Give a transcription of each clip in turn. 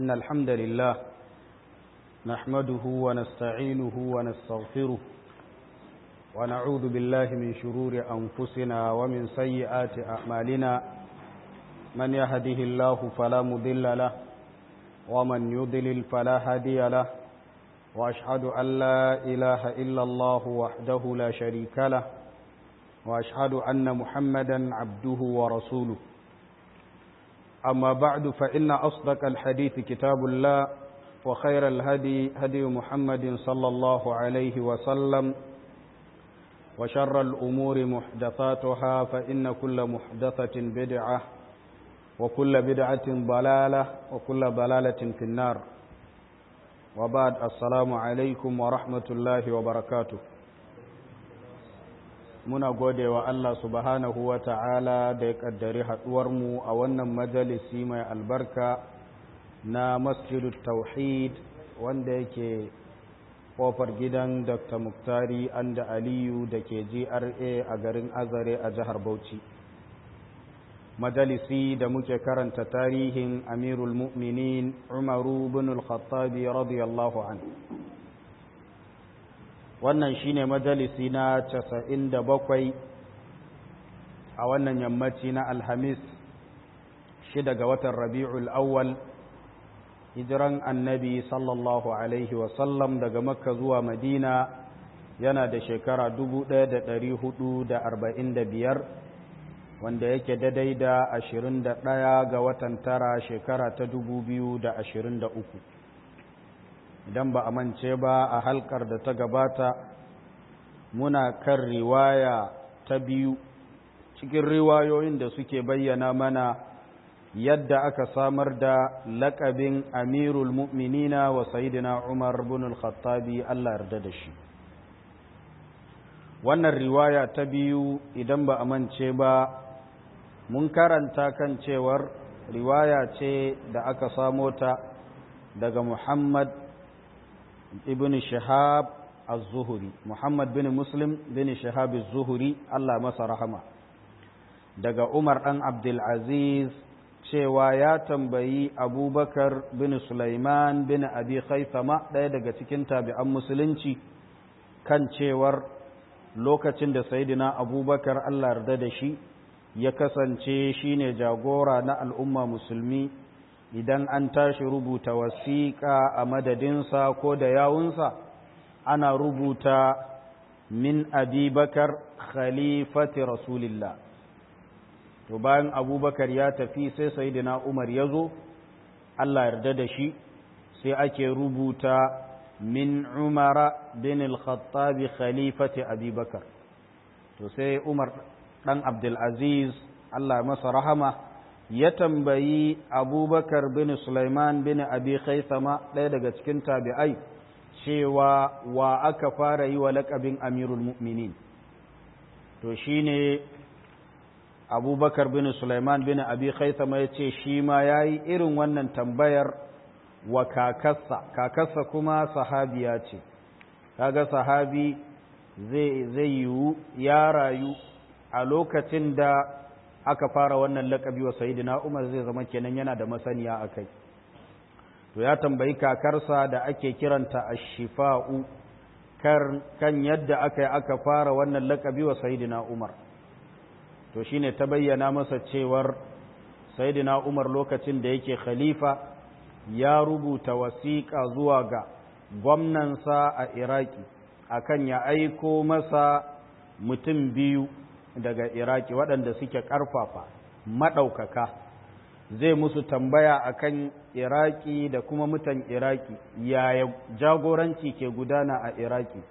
إن الحمد لله نحمده ونستعينه ونستغفره ونعوذ بالله من شرور أنفسنا ومن سيئات أعمالنا من يهده الله فلا مضل له ومن يضلل فلا هادي له وأشهد أن لا إله إلا الله وحده لا شريك له وأشهد أن محمدا عبده ورسوله أما بعد فإن أصدق الحديث كتاب الله وخير الهدي هدي محمد صلى الله عليه وسلم وشر الأمور محدثاتها فإن كل محدثة بدعة وكل بدعة ضلالة وكل ضلالة في النار وبعد السلام عليكم ورحمة الله وبركاته muna gode wa Allah subhanahu wa ta'ala da ya ƙaddari haɗuwarmu a wannan majalisi mai albarka na masjidut tauhid wanda yake ƙofar gidan dr muktari anda aliyu da ke gra a garin azare a jihar bauchi majalisi da muke karanta tarihin amirul mu'minin umaru bin al-khattabi radiyallahu anhu wannan shine majalisi na casa'in da bakwai a wannan yammaci na alhamis shida ga watan rabi'ul awwal hijiran annabi sallallahu alaihi wasallam daga makka zuwa madina yana da shekara biyar wanda yake daidai da ashirin da ɗaya ga watan tara shekara ta da ashirin uku. idan ba a mance ba a halkar da ta gabata muna kan riwaya ta biyu cikin riwayoyin da suke bayyana mana yadda aka samar da lakabin amirul mu'minina wa sayidina umar bin al-khattabi Allah yarda da shi wannan riwaya ta biyu idan ba a mance ba mun karanta kan cewar riwaya ce da aka samo ta daga muhammad ibn shahab az-zuhri muhammad bin muslim bin shahab az-zuhri Allah masa rahama daga umar dan abdul aziz cewa ya tambayi abubakar bin sulaiman bin abi khaisama ɗaya daga cikin tabi'an musulunci kan cewar lokacin da sayyidina abubakar Allah yarda da shi ya kasance shine jagora na al'umma musulmi idan an tashi rubuta wasiƙa a madadinsa ko da yawunsa ana rubuta min abubakar khalifati rasulillah to bayan abubakar ya tafi sai sayidina umar ya zo allah yarda da shi sai ake rubuta min umara bin al-khattabi khalifati abubakar to sai umar dan abdulaziz allah masa rahama ya tambayi abubakar bin Sulaiman bin abi khaisama ɗaya daga cikin tabi'ai cewa wa aka fara yi wa laƙabin amirul mu'minin to shine abubakar bin Sulaiman bin abi khaisama ya ce shi ma ya yi irin wannan tambayar wa kakassa kakassa kuma sahabiya ce kaga sahabi zai yiwu ya rayu a lokacin da aka fara wannan lakabi wa sayidina Umar zai zama kenan yana da masaniya akai to ya tambayi kakarsa da ake kiranta ash-shifa'u kan yadda aka yi aka fara wannan lakabi wa sayidina Umar to shine ta bayyana masa cewar sayidina Umar lokacin da yake khalifa ya rubuta wasiƙa zuwa ga gwamnansa a Iraki akan ya aiko masa mutum biyu daga iraki waɗanda suke ƙarfafa maɗaukaka zai musu tambaya akan iraki da kuma mutan iraki yaya jagoranci ke gudana a iraki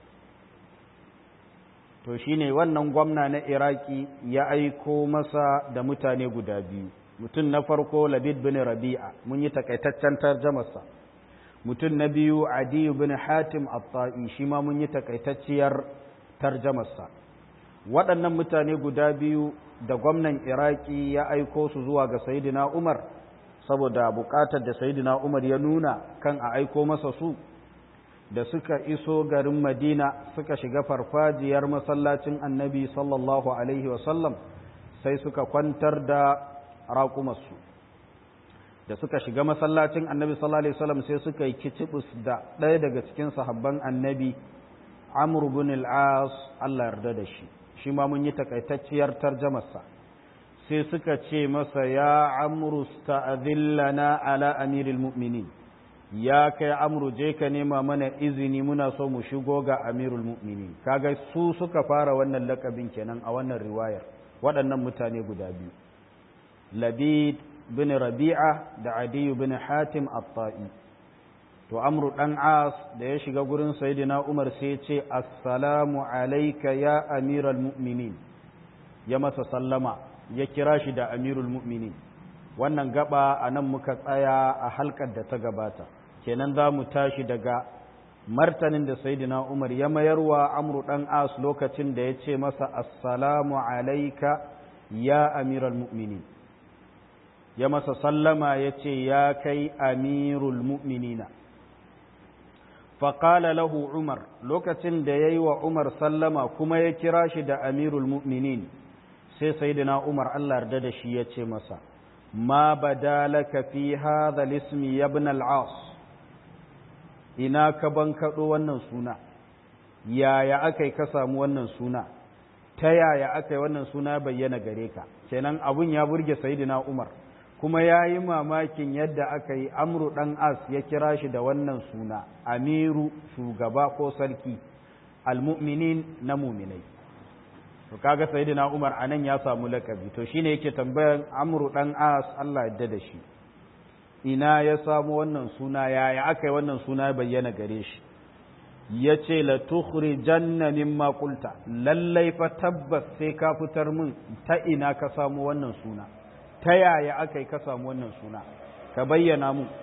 to shine wannan gwamna na iraki ya aiko masa da mutane guda biyu mutum na farko labid bin rabi'a mun yi takaitaccen tarjamarsa mutum na biyu adiyu bin hatim at-ta'i shi ma mun yi takaitacciyar tarjamarsa waɗannan mutane guda biyu da gwamnan iraki ya aiko su zuwa ga sayidina umar saboda buƙatar da sayidina umar ya nuna kan a aiko masa su da suka iso garin madina suka shiga farfajiyar masallacin annabi sallallahu alaihi wasallam sai suka kwantar da raƙumarsu da suka shiga masallacin annabi sallallahu alaihi wasallam sai suka yi kicibus da ɗaya daga cikin sahabban annabi amr ibn al-as Allah yarda da shi shi ma mun yi takaitacciyar tarjamarsa sai suka ce masa ya amru sta'adhillana ala amiril mu'minin ya kai amru je ka nema mana izini muna so mu shigo ga amirul mu'minin kaga su suka fara wannan lakabin kenan a wannan riwayar waɗannan mutane guda biyu labid bin rabi'a da adiyu bin hatim at-ta'i to amru dan as da ya shiga gurin sayyidina umar sai ya ce assalamu alayka ya amiral mu'minin ya masa sallama ya kira shi da amirul mu'minin wannan gaba a nan muka tsaya a halkar da ta gabata kenan za mu tashi daga martanin da sayyidina umar ya mayarwa amru dan as lokacin da ya ce masa assalamu alayka ya amiral mu'minin ya masa sallama ya ce ya kai amirul mu'minina faƙala lahu umar lokacin da ya yi wa umar sallama kuma ya kira shi da amirul mu'minin sai sayyidina umar allah yarda da shi ya ce masa ma badalaka fi hadha lismi ya ibn al-as ina ka bankaɗo wannan suna yaya aka yi ka samu wannan suna ta yaya aka yi wannan suna bayyana gare ka kenan abun ya burge sayyidina umar kuma ya yi mamakin yadda aka yi amru ɗan as ya kira shi da wannan suna amiru shugaba ko sarki almu'minin na muminai to kaga sayyidina umar anan ya samu lakabi to shine yake tambayan amru ɗan as Allah yadda da shi ina ya samu wannan suna yaya aka yi wannan suna bayyana gare shi ya ce la tukhrijanna mimma qulta lallai fa tabbas sai ka fitar min ta ina ka samu wannan suna ta yaya aka yi ka samu wannan suna ka bayyana mu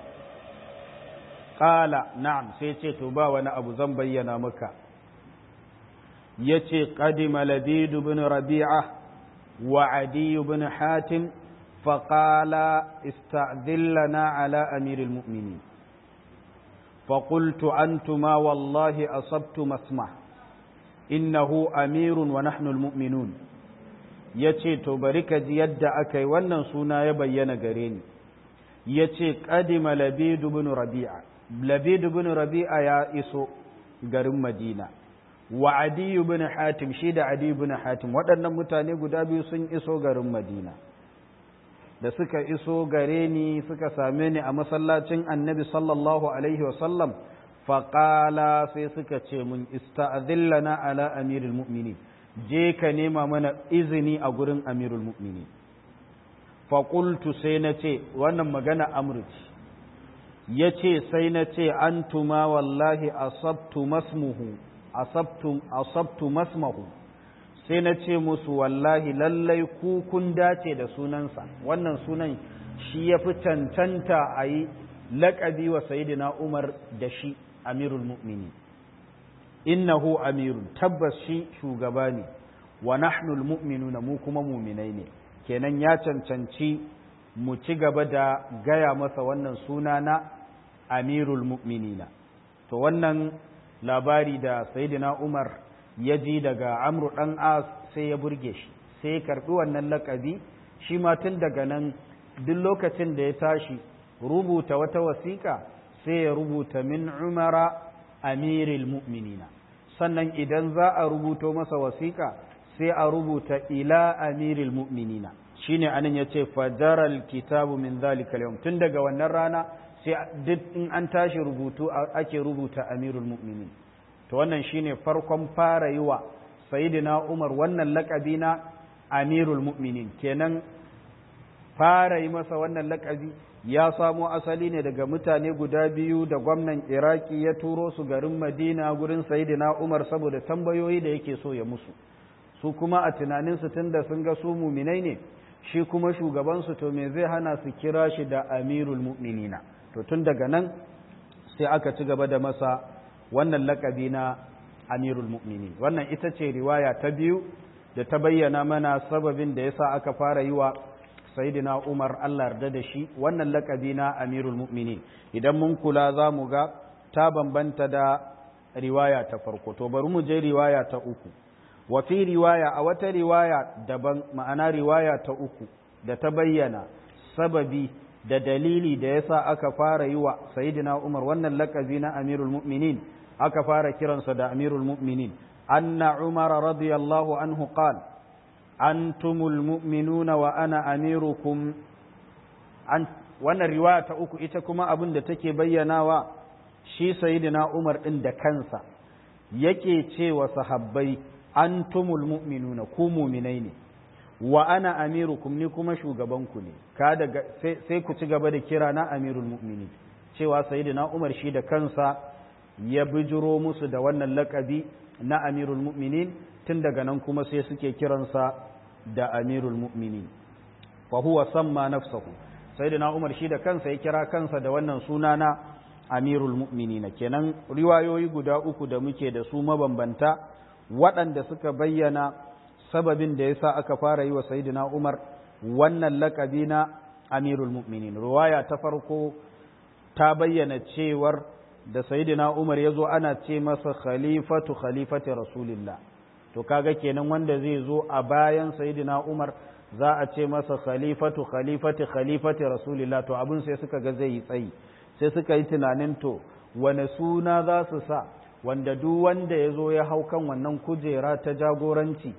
ƙala na'am sai ce to ba wani abu zan bayyana maka ya ce ƙadima labidu bin rabi'a wa adiyu bin hatim faƙala ista'dillana ala amiril mu'mini فقلت أنتما والله أصبت مسمع إنه أمير ونحن المؤمنون ya ce to bari ka ji yadda aka yi wannan suna ya bayyana gare ni ya ce ƙadima labidu bin rabi'a labidu bin rabi'a ya iso garin madina wa adiyu bin hatim shi da adiyu bin hatim waɗannan mutane guda biyu sun iso garin madina da suka iso gare ni suka same ni a masallacin annabi sallallahu alaihi wasallam faƙala sai suka ce mun ista'adhillana ala amirul mu'minin je ka nema mana izini a gurin amirul mu'mini faƙultu sai na ce wannan magana amurci ya ce sai na ce an tuma wallahi asabtu masmuhu asabtu masmahu sai na ce musu wallahi lallai ku kun dace da sunansa wannan sunan shi ya fi cancanta a yi laƙabi wa sayidina umar da shi amirul mu'mini innahu amirun tabbas shi shugaba ne wa nahnul mu'minuna mu kuma muminai ne kenan ya cancanci mu ci gaba da gaya masa wannan suna na amirul mu'minina to wannan labari da sayyidina umar ya ji daga amru dan as sai ya burge shi sai ya karbi wannan lakabi shi ma tun daga nan duk lokacin da ya tashi rubuta wata wasiƙa sai ya rubuta min umara amiril mu'minina sannan idan za a rubuto masa wasiƙa sai a rubuta ila amiril mu'minina shine anan yace fajaral kitabu min zalika yawm tun daga wannan rana sai duk in an tashi rubutu ake rubuta amirul mu'minin to wannan shine farkon fara yi wa sayyidina Umar wannan laƙabi na amirul mu'minin kenan fara yi masa wannan laƙabi ya samo asali ne daga mutane guda biyu da gwamnan iraki ya turo su garin madina gurin sayidina umar saboda tambayoyi da yake so ya musu su kuma a tunaninsu tun da sun ga su muminai ne shi kuma shugabansu to me zai hana su kira shi da amirul mu'minina to tun daga nan sai aka ci gaba da masa wannan lakabi na amirul mu'minin wannan ita ce riwaya ta biyu da ta bayyana mana sababin da yasa aka fara yi wa sayidina Umar Allah yarda da shi wannan lakabi na Amirul Mu'minin idan mun kula za mu ga ta bambanta da riwaya ta farko to bari mu je riwaya ta uku wa fi riwaya a wata riwaya daban ma'ana riwaya ta uku da ta bayyana sababi da dalili da yasa aka fara yi wa sayyidina Umar wannan lakabi na Amirul Mu'minin aka fara kiransa da Amirul Mu'minin anna Umar radiyallahu anhu qala antumul mu'minuna wa ana amirukum an wannan riwaya ta uku ita kuma abin da take bayyanawa shi sayyidina Umar din da kansa yake cewa sahabbai antumul mu'minuna ku mu'minai ne wa ana amirukum ni kuma shugabanku ne ka daga sai ku ci gaba da kira na amirul mu'minin cewa sayyidina Umar shi da kansa ya bijiro musu da wannan lakabi na amirul mu'minin tun daga nan kuma sai suke kiransa da amirul mu'minin fa huwa samma nafsahu sayyidina Umar shi da kansa ya kira kansa da wannan suna na amirul mu'minin kenan riwayoyi guda uku da muke da su mabambanta waɗanda suka bayyana sababin da yasa aka fara yi wa sayyidina Umar wannan lakabi na amirul mu'minin riwaya ta farko ta bayyana cewar da sayyidina Umar yazo ana ce masa khalifatu khalifati rasulillah to kaga kenan wanda zai zo a bayan sayyidina Umar za a ce masa khalifatu khalifati khalifati rasulillah to abin sai suka ga zai yi tsayi sai suka yi tunanin to wane suna za su sa wanda duk wanda ya zo ya hau kan wannan kujera ta jagoranci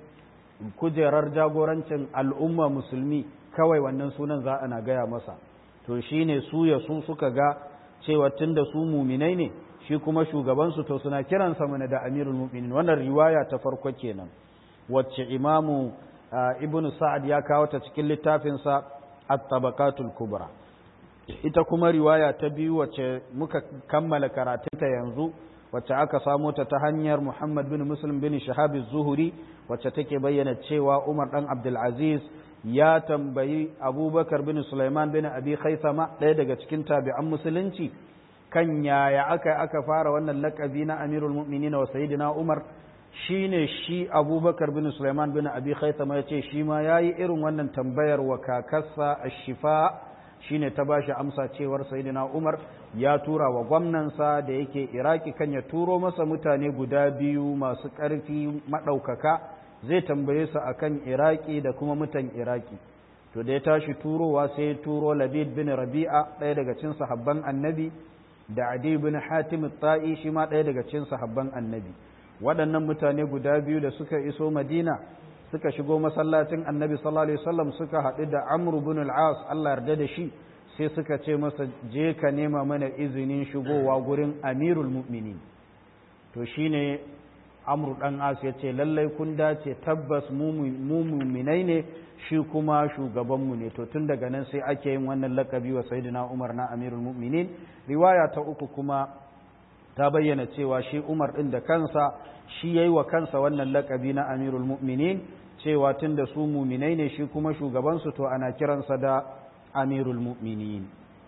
kujerar jagorancin al'umma musulmi kawai wannan sunan za ana gaya masa to shine su ya su suka ga cewa tun da su muminai ne shi kuma shugabansu to suna kiransa mana da amirul mu'minin wannan riwaya ta farko kenan wacce imamu ibn sa'ad ya kawo ta cikin littafinsa at-tabaqatul kubra ita kuma riwaya ta biyu wacce muka kammala karatunta yanzu wacce aka samo ta ta hanyar Muhammad bin Muslim bin Shahab az-Zuhri wacce take bayyana cewa Umar dan Abdul Aziz ya tambayi Abubakar bin Sulaiman bin Abi Khaythama ɗaya daga cikin tabi'an musulunci kan yaya aka aka fara wannan lakabi na Amirul Mu'minin wa Sayyidina Umar shine shi Abubakar bin Sulaiman bin Abi Khaythama yace shi ma yayi irin wannan tambayar wa kakarsa Ash-Shifa shine ta bashi amsa cewar Sayyidina Umar ya tura wa gwamnansa da yake Iraki kan ya turo masa mutane guda biyu masu ƙarfi maɗaukaka zai tambaye su akan Iraki da kuma mutan Iraki to da ya tashi turowa sai ya turo Labid bin Rabi'a ɗaya daga cikin sahabban Annabi da Adi bin Hatim Tai shi ma ɗaya daga cikin sahabban Annabi waɗannan mutane guda biyu da suka iso Madina suka shigo masallacin Annabi sallallahu alaihi wasallam suka haɗu da Amr bin al-As Allah yarda da shi sai suka ce masa je ka nema mana izinin shigowa gurin Amirul Mu'minin to shine Amr dan As ya ce lallai kun dace tabbas mu mu'minai ne shi kuma shugabanmu ne to tun daga nan sai ake yin wannan lakabi wa Sayyidina Umar na Amirul Mu'minin riwaya ta uku kuma ta bayyana cewa shi Umar ɗin da kansa shi ya yi wa kansa wannan lakabi na Amirul Mu'minin cewa tun da su muminai ne shi kuma shugabansu to ana kiransa da Amirul Mu'minin.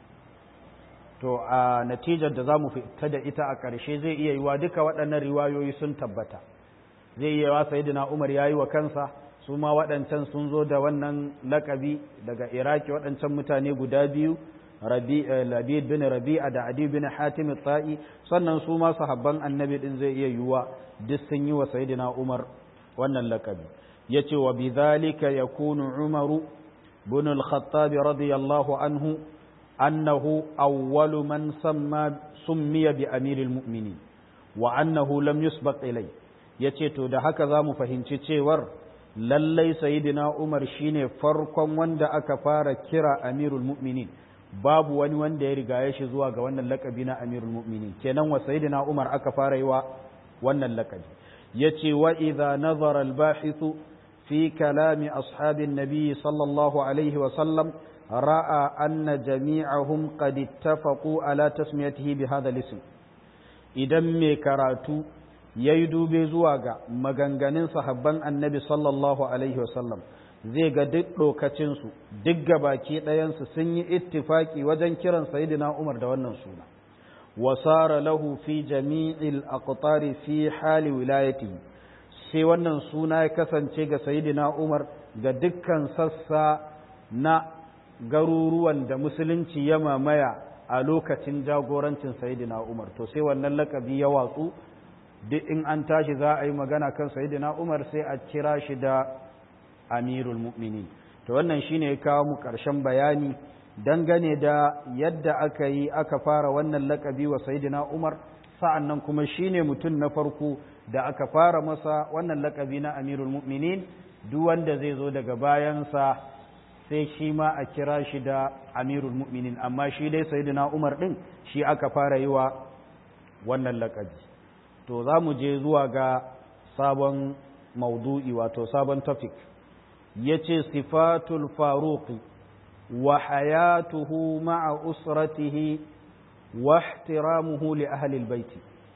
To a natijar da za mu fita da ita a ƙarshe zai iya yiwa duka waɗannan riwayoyi sun tabbata. Zai iya yiwa Sayyidina Umar ya yi wa kansa su ma waɗancan sun zo da wannan lakabi daga Iraki waɗancan mutane guda biyu labid bin rabi'a da adi bin hatim ta'i sannan su ma sahabban annabi din zai iya yiwuwa duk sun yi wa sayyidina umar wannan lakabi yace wa bidhalika yakunu umaru bin al-khattab radiyallahu anhu annahu awwalu man samma summiya bi amiril mu'minin wa annahu lam yusbaq ilay yace to da haka zamu fahimci cewar lallai sayyidina umar shine farkon wanda aka fara kira amirul mu'minin babu wani wanda ya riga shi zuwa ga wannan lakabi na amirul mu'minin kenan wa sayyidina umar aka fara yi wa wannan lakabi yace wa idza nazara al bahithu fi kalami ashabin nabiy sallallahu alaihi wa sallam ra'a anna jami'ahum qad ittafaqu ala tasmiyatihi bi hadha al-ism idan mai karatu yayi dube zuwa ga maganganun sahabban annabi sallallahu alaihi wa sallam zai ga duk ɗokacinsu duk gabaki ɗayansu sun yi ittifaki wajen kiran sayidina Umar da wannan suna wasara lahu fi jami'il aqtari fi hali wilayati sai wannan suna ya kasance ga sayidina Umar ga dukkan sassa na garuruwan da musulunci ya mamaya a lokacin jagorancin sayidina Umar to sai wannan lakabi ya watsu duk in an tashi za a yi magana kan sayidina Umar sai a kira shi da amirul mu'minin to wannan shine ya kawo mu ƙarshen bayani dangane da yadda aka yi aka fara wannan lakabi wa sayidina umar sa'an nan kuma shine mutum na farko da aka fara masa wannan lakabi na amirul mu'minin duk wanda zai zo daga bayansa sai shi ma a kira shi da amirul mu'minin amma shi dai sayidina umar din shi aka fara yi wa wannan lakabi to za mu je zuwa ga sabon maudu'i wato sabon topic ya ce sifatul faruqi wa hayatuhu ma'a usratihi wa ihtiramuhu li ahlil baiti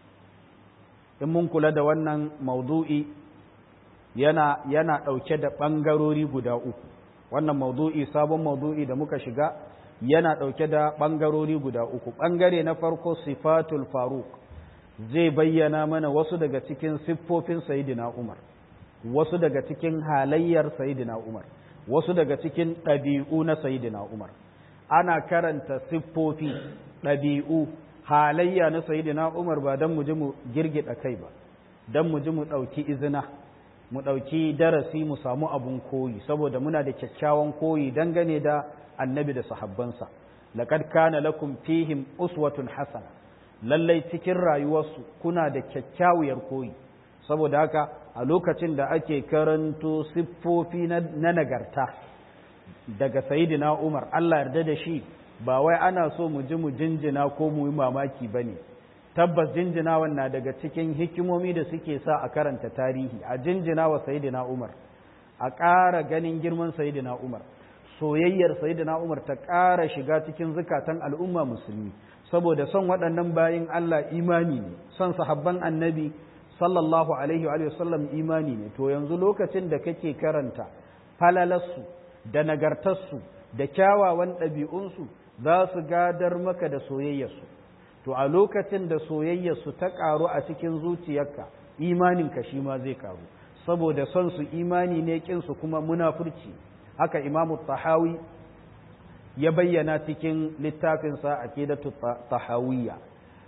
in mun kula da wannan maudu'i yana yana ɗauke da ɓangarori guda uku wannan maudu'i sabon maudu'i da muka shiga yana ɗauke da ɓangarori guda uku ɓangare na farko sifatul faruq zai bayyana mana wasu daga cikin siffofin sayidina umar wasu daga cikin halayyar sayidina umar wasu daga cikin ɗabi'u na sayidina umar ana karanta siffofi ɗabi'u halayya na sayidina umar ba don mu ji mu girgida kai ba don mu ji mu ɗauki izina mu ɗauki darasi mu samu abun koyi saboda muna da kyakkyawan koyi dangane da annabi da sahabbansa laqad kana lakum fihim uswatun hasana lallai cikin rayuwarsu kuna da kyakkyawar koyi saboda haka a lokacin da ake karanto siffofi na nagarta daga sayidina umar Allah yarda da shi ba wai ana so mu ji mu jinjina ko mu yi mamaki ba ne tabbas jinjinawan na daga cikin hikimomi da suke sa a karanta tarihi a jinjina wa sayidina umar a ƙara ganin girman sayidina umar soyayyar sayidina umar ta ƙara shiga cikin zukatan al'umma musulmi saboda son waɗannan bayin Allah imani ne son sahabban annabi sallallahu alaihi wa sallam imani ne to yanzu lokacin da kake karanta falalarsu da nagartarsu da kyawawan ɗabi'unsu za su gadar maka da soyayyarsu to a lokacin da soyayyarsu ta ƙaru a cikin zuciyarka imaninka shi ma zai ƙaru saboda son su imani ne ƙinsu kuma munafurci haka imamu tahawi ya bayyana cikin littafinsa a kedatu tahawiyya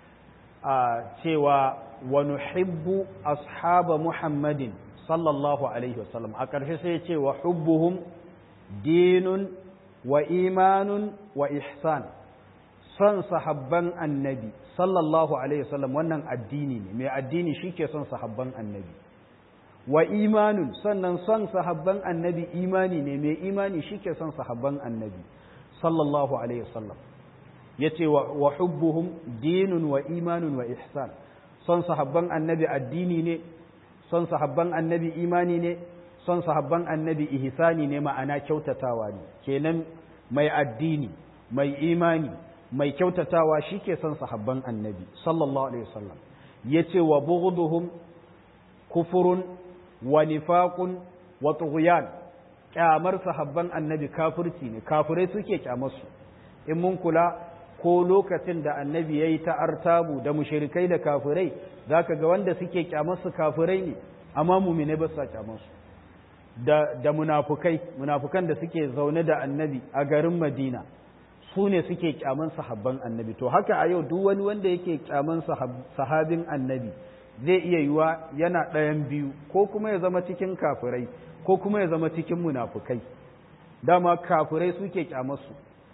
a cewa wa nuhibbu ashaba muhammadin sallallahu alaihi wasallam a ƙarshe sai ya ce wa hubbuhum dinun wa imanun wa ihsan son sahabban annabi sallallahu alaihi wasallam wannan addini ne mai addini shike son sahabban annabi wa imanun sannan son sahabban annabi imani ne mai imani shike son sahabban annabi sallallahu alaihi wasallam yace wa hubbuhum dinun wa imanun wa ihsan son sahabban annabi addini ne son sahabban annabi imani ne son sahabban annabi ihsani ne ma'ana kyautatawa ne kenan mai addini mai imani mai kyautatawa shike son sahabban annabi sallallahu alaihi wasallam yace wa bughduhum kufurun wa nifaqun wa tughyan kyamar sahabban annabi kafirci ne kafirai suke kyamar su in mun kula ko lokacin da annabi yayi ta artabu da mushrikai da kafirai zaka ga wanda suke kyamar su kafirai ne amma mu'mine ba su kyamar su da da munafukai munafukan da suke zaune da annabi a garin Madina su ne suke kyaman sahabban annabi to haka a yau duk wani wanda yake kyaman sahabin annabi zai iya yiwa yana ɗayan biyu ko kuma ya zama cikin kafirai ko kuma ya zama cikin munafukai dama kafirai suke kyamarsu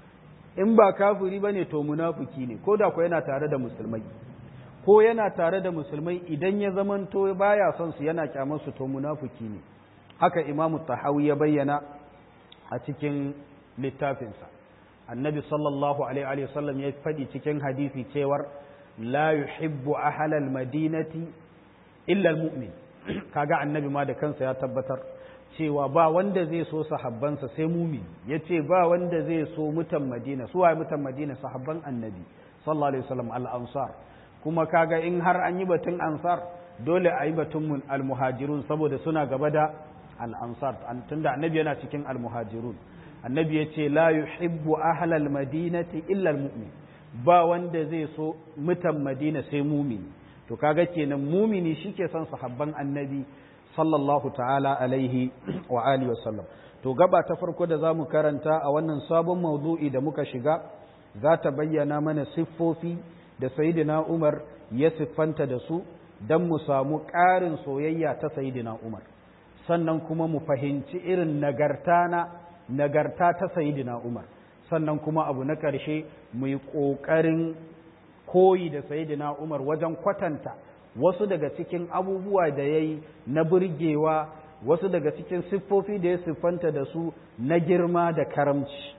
in ba kafiri ba ne to munafuki ne ko da ko yana tare da musulmai ko yana tare da musulmai idan ya zamanto baya son su yana kyamarsu to munafuki ne haka imamu tahawi ya bayyana a cikin littafinsa annabi sallallahu alaihi wasallam ya faɗi cikin hadisi cewar la yuhibbu ahlal madinati illa almu'min kaga annabi ma da kansa ya tabbatar cewa ba wanda zai so sahabbansa sai mumin yace ba wanda zai so mutan madina su waye mutan madina sahabban annabi sallallahu alaihi wasallam al-ansar kuma kaga in har an yi batun ansar dole a yi batun al-muhajirun saboda suna gaba da al-ansar tunda annabi yana cikin al-muhajirun annabi ya ce la yuhibbu ahlal madinati illa almu'min ba wanda zai so mutan madina sai mumini to kaga kenan mumini shike son sahabban annabi sallallahu ta'ala alaihi wa alihi wa sallam to gaba ta farko da zamu karanta a wannan sabon mawdu'i da muka shiga za ta bayyana mana siffofi da sayyidina Umar ya siffanta da su dan mu samu ƙarin soyayya ta sayyidina Umar sannan kuma mu fahimci irin nagarta na nagarta ta sayidina Umar sannan kuma abu na ƙarshe mu yi ƙoƙarin koyi da sayidina umar wajen kwatanta wasu daga cikin abubuwa da ya yi na burgewa wasu daga cikin siffofi da ya siffanta da su na girma da karamci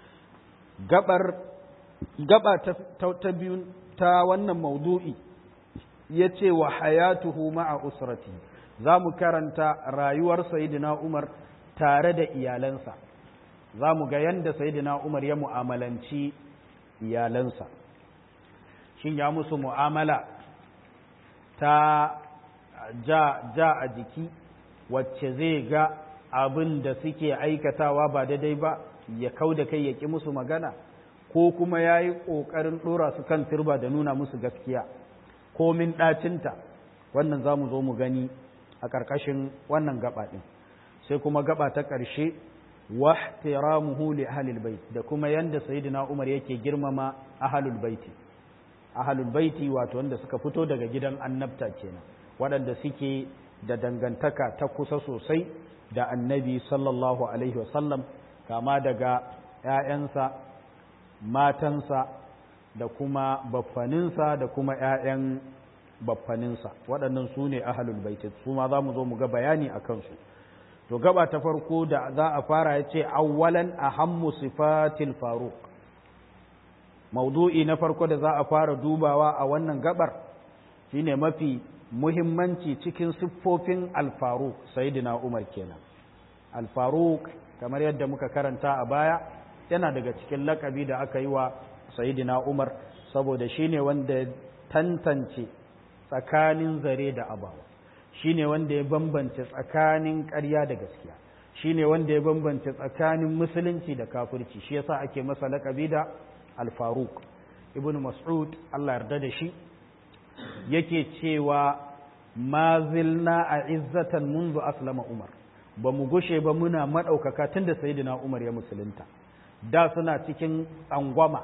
gabar gaba ta, ta biyu ta wannan maudu'i ya ce wa hayatuhu ma'a usrati za mu karanta rayuwar sayidina umar tare da iyalansa za mu ga yadda sayidina umar ya mu'amalanci iyalansa shin ya musu mu'amala ta ja, ja a jiki wacce zai ga abin da suke aikatawa ba daidai ba ya kau da kai ya ƙi musu magana ko kuma ya yi ƙoƙarin ɗora su kan turba da nuna musu gaskiya komin ɗacinta wannan za mu zo mu gani a ƙarƙashin wannan gaba ɗin sai kuma gaba ta ƙarshe wahtiramuhu li ahlil bait da kuma yanda sayyidina Umar yake girmama ahlul baiti ahlul baiti wato wanda suka fito daga gidan annabta kenan waɗanda suke da dangantaka ta kusa sosai da annabi sallallahu alaihi wasallam kama daga ‘ya'yansa matansa da kuma baffaninsa da kuma ‘ya'yan baffaninsa waɗannan su ne ahalul baiti su ma za mu zo mu ga bayani a kansu to gaba ta farko da za a fara ya ce awwalan ahammu sifatil faruq maudu'i na farko da za a fara dubawa a wannan gabar shine mafi muhimmanci cikin siffofin alfaruk sayyidina umar kenan alfaruk kamar yadda muka karanta a baya yana daga cikin lakabi da aka yi wa sayyidina umar saboda shine wanda tantance tsakanin zare da abawa shine wanda ya bambance tsakanin ƙarya da gaskiya shine wanda ya bambance tsakanin musulunci da kafirci shi yasa ake masa lakabi da alfaruk ibnu mas'ud Allah yarda da shi yake cewa ma zilna a izzatan munzu aslama umar ba mu gushe ba muna maɗaukaka tun da sayidina umar ya musulunta da suna cikin tsangwama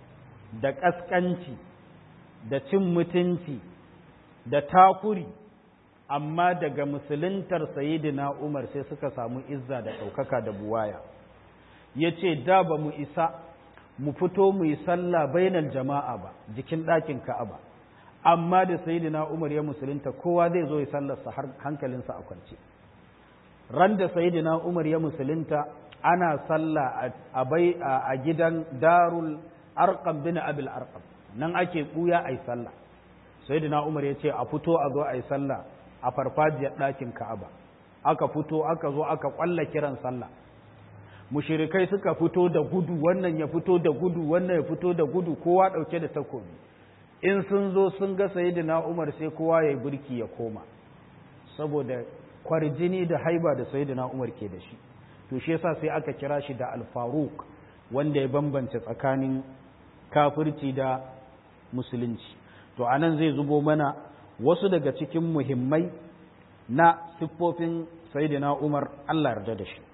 da ƙasƙanci da cin mutunci da takuri amma daga musuluntar sayidina umar sai suka samu izza da ɗaukaka da buwaya ya ce da ba mu isa mu fito mu yi sallah bainal jama'a ba jikin ɗakin ka'aba amma da sayidina umar ya musulunta kowa zai zo ya sallarsa har hankalinsa a kwance ran da sayidina umar ya musulunta ana sallah a bai a gidan darul arqam bin abil arqam nan ake buya ai sallah sayidina umar ya ce a fito a zo ai sallah a farfajiyar ɗakin ka'aba aka fito aka zo aka kwalla kiran sallah mushirikai suka fito da gudu wannan ya fito da gudu wannan ya fito da gudu kowa ɗauke da takobi in sun zo sun ga sayidina umar sai kowa ya yi burki ya koma saboda kwarjini da haiba da sayidina umar ke da shi to shi yasa sai aka kira shi da alfaruk wanda ya bambance tsakanin kafirci da musulunci to anan zai zubo mana wasu daga cikin muhimmai na siffofin sayidina umar allah yarda da shi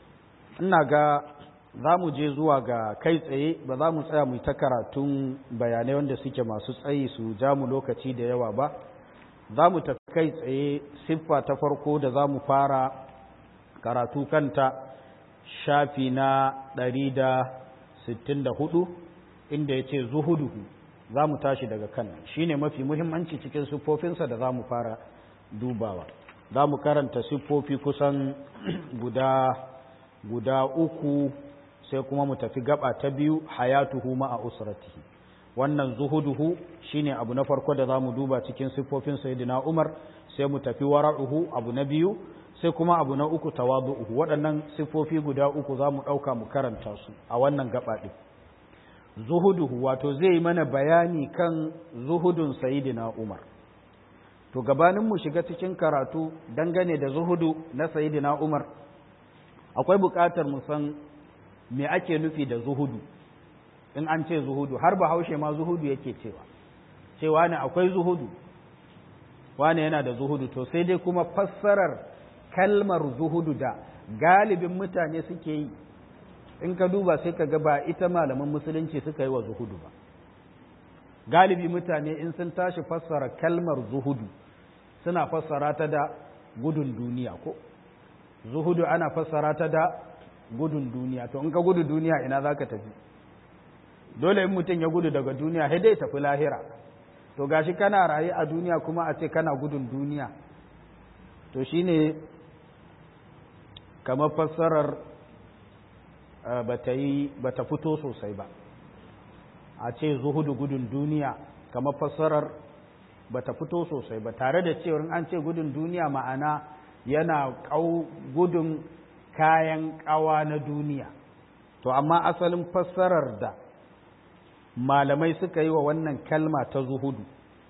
ina ga za mu je zuwa ga kai tsaye ba za mu tsaya mu ta karatun bayanai wanda suke masu tsayi su ja mu lokaci da yawa ba za mu tafi kai tsaye siffa ta farko da za mu fara karatu kanta shafi na 164 inda ya ce zuhuduhu za mu tashi daga kan shi ne mafi muhimmanci cikin siffofinsa da za mu fara dubawa za mu karanta siffofi kusan guda guda uku sai kuma mu tafi gaba ta biyu hayatuhu ma'a usratihi wannan zuhuduhu shine abu na farko da zamu duba cikin siffofin sayyidina Umar sai mu tafi wara'uhu abu na biyu sai kuma abu na uku tawadu'uhu waɗannan siffofi guda uku zamu ɗauka mu karanta su a wannan gaba ɗin zuhuduhu wato zai yi mana bayani kan zuhudun sayyidina Umar to gabanin mu shiga cikin karatu dangane da zuhudu na sayyidina Umar akwai buƙatar mu san me ake nufi da zuhudu in an ce zuhudu har bahaushe ma zuhudu yake cewa cewa ne akwai zuhudu wane yana da zuhudu to sai dai kuma fassarar kalmar zuhudu da galibin mutane suke yi in ka duba sai ka ga ba ita malaman musulunci suka yi wa zuhudu ba galibi mutane in sun tashi fassara kalmar zuhudu suna fassara ta da gudun duniya ko zuhudu ana fassara ta da gudun duniya to in ka gudu duniya ina za ka tafi dole in mutum ya gudu daga duniya sai dai tafi lahira to gashi kana raye a duniya kuma a ce kana gudun duniya to shine kamar fassarar bata yi bata fito sosai ba a ce zuhudu gudun duniya kamar fassarar bata fito sosai ba tare da cewar an ce gudun duniya ma'ana yana gudun kayan kawa na duniya to amma asalin fassarar da malamai suka yi wa wannan kalma ta zuhudu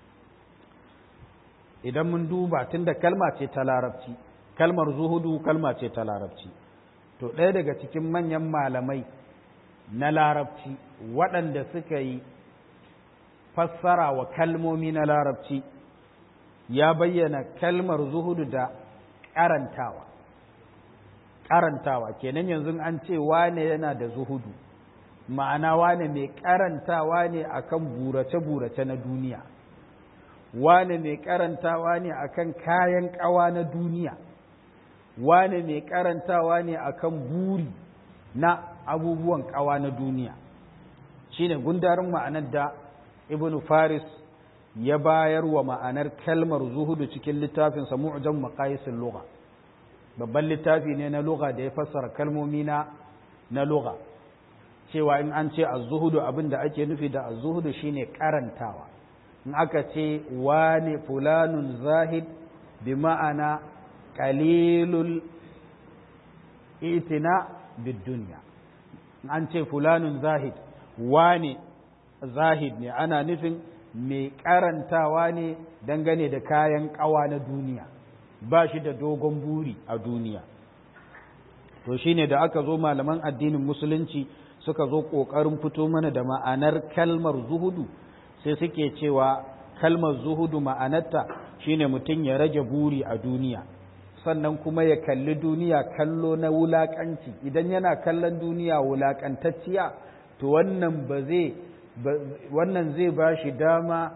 idan mun duba tunda kalma ce ta larabci kalmar zuhudu kalma ce ta larabci to ɗaya daga cikin manyan malamai na larabci waɗanda suka yi fassara wa kalmomi na larabci ya bayyana kalmar zuhudu da ƙarantawa ƙarantawa kenan yanzu an ce wane yana da zuhudu ma'ana wane mai ƙarantawa ne akan burace-burace na duniya wane mai ƙarantawa ne akan kayan ƙawa na duniya wane mai ƙarantawa ne akan buri na abubuwan ƙawa na duniya shine gundarin ma'anar da ibn faris ya bayar wa ma'anar kalmar zuhudu cikin littafinsa mu'jam maqayisul lugha babban littafi ne na lugha da ya fassara kalmomi na na lugha cewa in an ce az-zuhudu abinda ake nufi da az-zuhudu shine karantawa in aka ce wane fulanun zahid bi ma'ana qalilul itina bid dunya an ce fulanun zahid wane zahid ne ana nufin mai karantawa ne dangane da kayan kawa na duniya ba shi da dogon buri a duniya to shine da aka zo malaman addinin musulunci suka zo ƙoƙarin fito mana da ma'anar kalmar zuhudu sai suke cewa kalmar zuhudu ma'anarta shine mutum ya rage buri a duniya sannan kuma ya kalli duniya kallo na wulaƙanci idan yana kallon duniya wulaƙantacciya to wannan ba zai wannan zai ba shi dama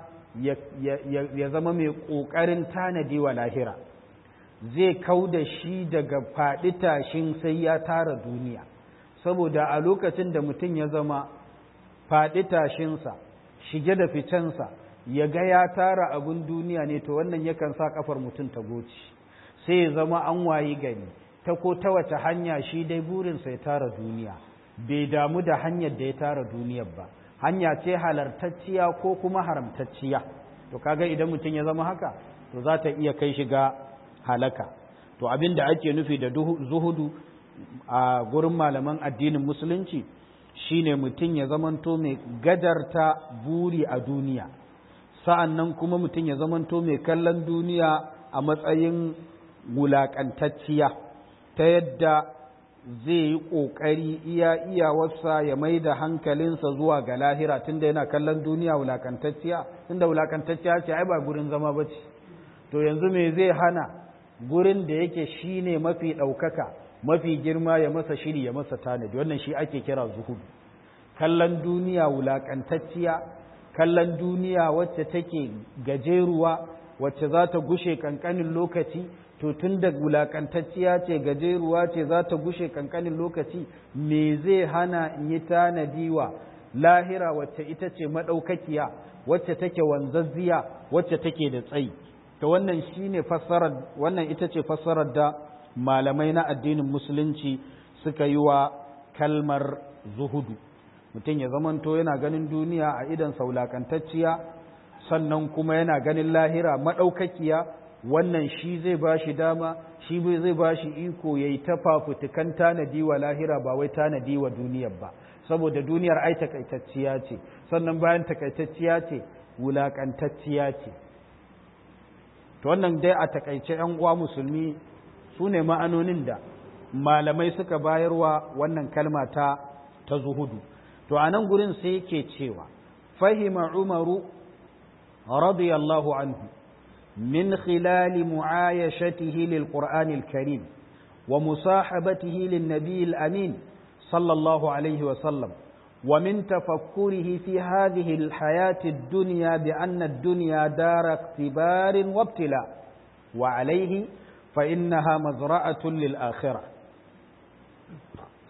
ya zama mai ƙoƙarin tanadi wa lahira zai kau da shi daga faɗi tashin sai ya tara duniya saboda a lokacin da mutum ya zama faɗi tashinsa shige da ficensa ya ga ya tara abin duniya ne to wannan yakan sa kafar mutum ta goci sai ya zama an wayi gari ta ko ta wace hanya shi dai burinsa ya tara duniya bai damu da hanyar da ya tara duniyar ba hanya ce halartacciya ko kuma haramtacciya to kaga idan mutum ya zama haka to za ta iya kai shiga halaka to abin da ake nufi da zuhudu a gurin malaman addinin musulunci shine mutum ya zamanto mai gadarta buri a duniya sa'an nan kuma mutum ya zamanto mai kallon duniya a matsayin wulaƙantacciya ta yadda zai yi ƙoƙari iya iyawarsa ya mai da hankalinsa zuwa ga lahira tunda yana kallon duniya wulaƙantacciya tunda wulaƙantacciya ce ai ba gurin zama ba ce to yanzu me zai hana gurin da yake shine mafi ɗaukaka mafi girma ya masa shiri ya masa tanadi wannan shi ake kira zuhudu kallon duniya wulaƙantacciya kallon duniya wacce take gajeruwa wacce za ta gushe kankanin lokaci to tun da wulaƙantacciya ce gajeruwa ce za ta gushe kankanin lokaci me zai hana in yi tanadi wa lahira wacce ita ce maɗaukakiya wacce take wanzazziya wacce take da tsayi to wannan shine fassarar wannan ita ce fassarar da malamai na addinin musulunci suka yi wa kalmar zuhudu mutum ya zamanto yana ganin duniya a idan saulakantacciya sannan kuma yana ganin lahira maɗaukakiya wannan shi zai ba shi dama shi zai ba shi iko ya yi ta fafutukan tanadi wa lahira ba wai tanadi wa duniyar ba saboda duniyar ai takaitacciya ce sannan bayan takaitacciya ce wulakantacciya ce to wannan dai a takaice yan uwa musulmi su ne ma'anonin da malamai suka bayarwa wannan kalma ta ta zuhudu to a nan gurin sai yake cewa fahima umaru radiyallahu anhu min khilali mu'ayashatihi lil qur'anil karim wa musahabatihi lin nabiyil amin sallallahu alaihi wa sallam ومن تفكره في هذه الحياة الدنيا بأن الدنيا دار اختبار وابتلاء وعليه فإنها مزرعة للآخرة